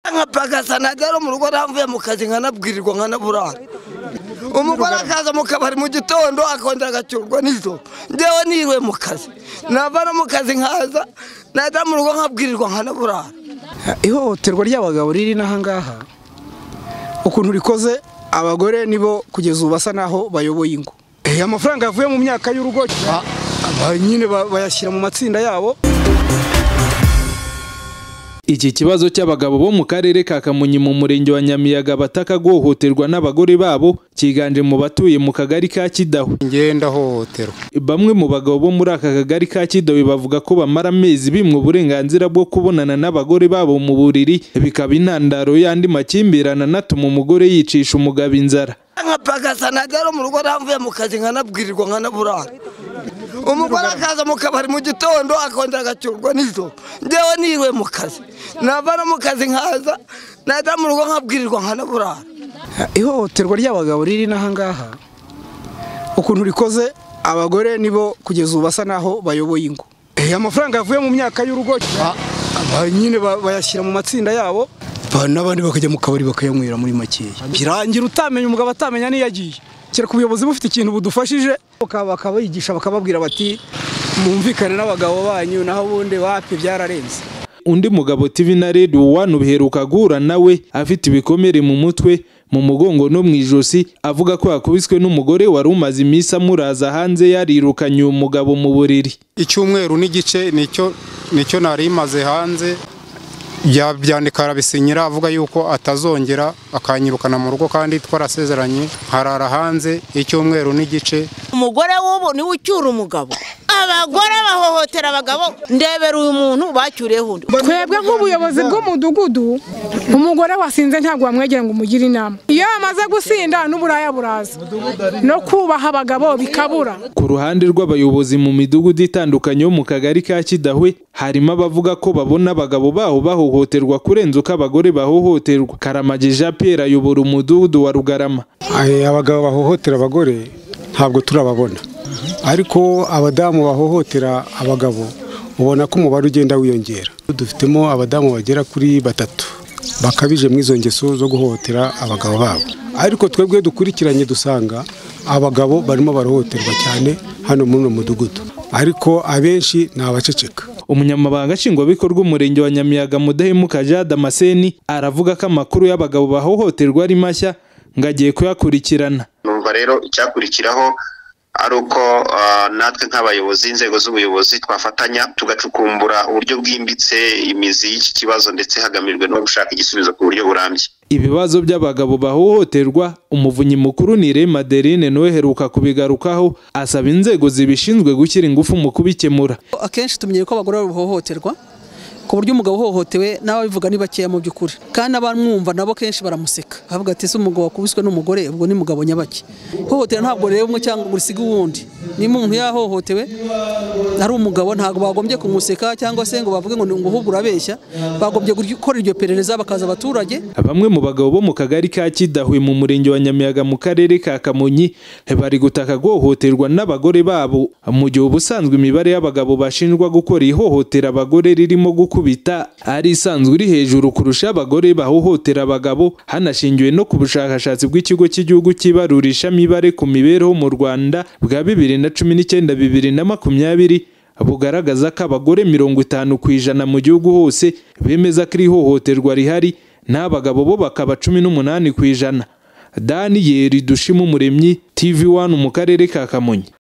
nka bagasa najya mu rugo navuye mu kazi nkanabwirirwa nkanaburara umugore akaza mu kabari mu gitondo akongera agacyurwa nijoro ngewe niriwe mu kazi nava no mu kazi nkaza najya mu rugo nkabwirirwa nkanaburara ihohoterwa ry'abagabo riri n'ahangaha ukuntu rikoze abagore nibo kugeza ubu basa naho bayoboye ingo Eh, amafaranga yavuye mu myaka y'urugo ah, ah, nyine ba- bayashyira mu matsinda yabo Iki kibazo cy'abagabo bo mu karere ka Kamonyi mu murenge wa Nyamiyaga bataka guhohoterwa n'abagore babo cyiganje mu batuye mu kagari ka Kidaho. ngenda hohoterwa Bamwe mu bagabo bo muri aka kagari ka Kidaho bavuga ko bamara amezi bimwe uburenganzira bwo kubonana n'abagore babo mu buriri bikaba intandaro y'andi makimbirane anatuma umugore yicisha umugabo inzara. nka bagasa najya mu rugo navuye mu kazi nkanabwirirwa nkanaburara umugore akaza mu kabari mu gitondo akongera agacyurwa nijoro ngewe niriwe mu kazi nava no mu kazi nkaza najya mu rugo nkabwirirwa nkanaburara ihohoterwa ry'abagabo riri n'ahangaha ukuntu rikoze abagore nibo kugeza ubu basa naho bayoboye ingo Eh, amafaranga yavuye mu myaka y'urugo ah, ah, nyine ba- bayashyira mu matsinda yabo Ba- n'abandi bakajya mu kabari bakayanywera muri makeya birangira utamenya umugabo atamenya niyo agiye kereka ubuyobozi bufite ikintu budufashije Bakaba- bakabigisha bakababwira bati mwumvikane n'abagabo banyu naho ubundi wapi byararenze Undi mugabo TV na Radio One ubiheruka guhura nawe afite ibikomere mu mutwe mu mugongo no mu ijosi avuga ko yakubiswe n'umugore wari umaze iminsi amuraza hanze yarirukanye uyu mugabo mu buriri. icyumweru n'igice nicyo nicyo nari imaze hanze bya- byandika arabisinyira avuga yuko atazongera akanyirukana mu rugo kandi twarasezeranye nkarara hanze icyumweru n'igice umugore w'ubu niwe ucyura umugabo abagore bahohotera abagabo ndebera uyu muntu bacyuriyeho undi twebwe nk'ubuyobozi bw'umudugudu umugore wasinze ntabwo wamwegera ngo umugire inama iyo yamaze gusinda n'uburaya buraza no kubaha abagabo bikabura Ku ruhande rw'abayobozi mu midugudu itandukanye yo mu kagari ka Kidahwe harimo abavuga ko babona abagabo baho bahohoterwa kurenza uko abagore bahohoterwa. Karamagi Jean Pierre ayobora umudugudu wa Rugarama. Aye, abagabo bahohotera abagore ntabwo turababona ariko abadamu bahohotera abagabo ubona ko umubare ugenda wiyongera dufitemo abadamu bagera kuri batatu bakabije muri izo ngeso zo guhohotera abagabo babo ariko twebwe dukurikiranye dusanga abagabo barimo barohoterwa cyane hano muri uno mudugudu ariko abenshi ni abaceceka Umunyamabanga Nshingwabikorwa Umurenge wa Nyamiyaga Mudahemuka Jean Damascene aravuga ko amakuru y'abagabo bahohoterwa ari mashya ngo agiye kuyakurikirana. numva rero icyakurikiraho ari uko ah, natwe nk'abayobozi inzego z'ubuyobozi twafatanya tugacukumbura uburyo bwimbitse imizi y'iki kibazo ndetse hagamijwe no gushaka igisubizo ku buryo burambye Ibibazo by'abagabo bahohoterwa umuvunyi mukuru ni Irene Madeline nawe aheruka kubigarukaho asaba inzego zibishinzwe gushyira ingufu mu kubikemura. akenshi tumenyere ko abagore bahohoterwa ku buryo umugabo uhohotewe n'ababivuga ni bakeya mu by'ukuri kandi abamwumva nabo kenshi baramuseka bavuga ati ese umugabo wakubiswe n'umugore ubwo ni mugabo nyabaki hohotera ntabwo reba umwe cyangwa ngo urisiga uwundi niba umuntu yahohotewe ari umugabo ntabwo bagombye kumuseka cyangwa se ngo bavuge ngo ni ngo ahubwo urabeshya bagombye gukora iryo perereza bakaza abaturage Bamwe mu bagabo bo mu kagari ka Kidahwe mu murenge wa Nyamiyaga mu karere ka Kamonyi bari gutaka guhohoterwa n'abagore babo mu gihe ubusanzwe imibare y'abagabo bashinjwa gukora ihohotera abagore ririmo gukubita ari isanzwe iri hejuru kurusha abagore bahohotera abagabo hanashingiwe no ku bushakashatsi bw'ikigo cy'igihugu cy'ibarurisha mibare ku mibereho mu Rwanda bwa 2019 2020 bugaragaza ko abagore mirongo itanu ku ijana mu gihugu hose bemeza ko iri hohoterwa rihari n'abagabo bo bakaba cumi n'umunani ku ijana daniyeli dushima umuremyi tv wani mu karere ka kamonyi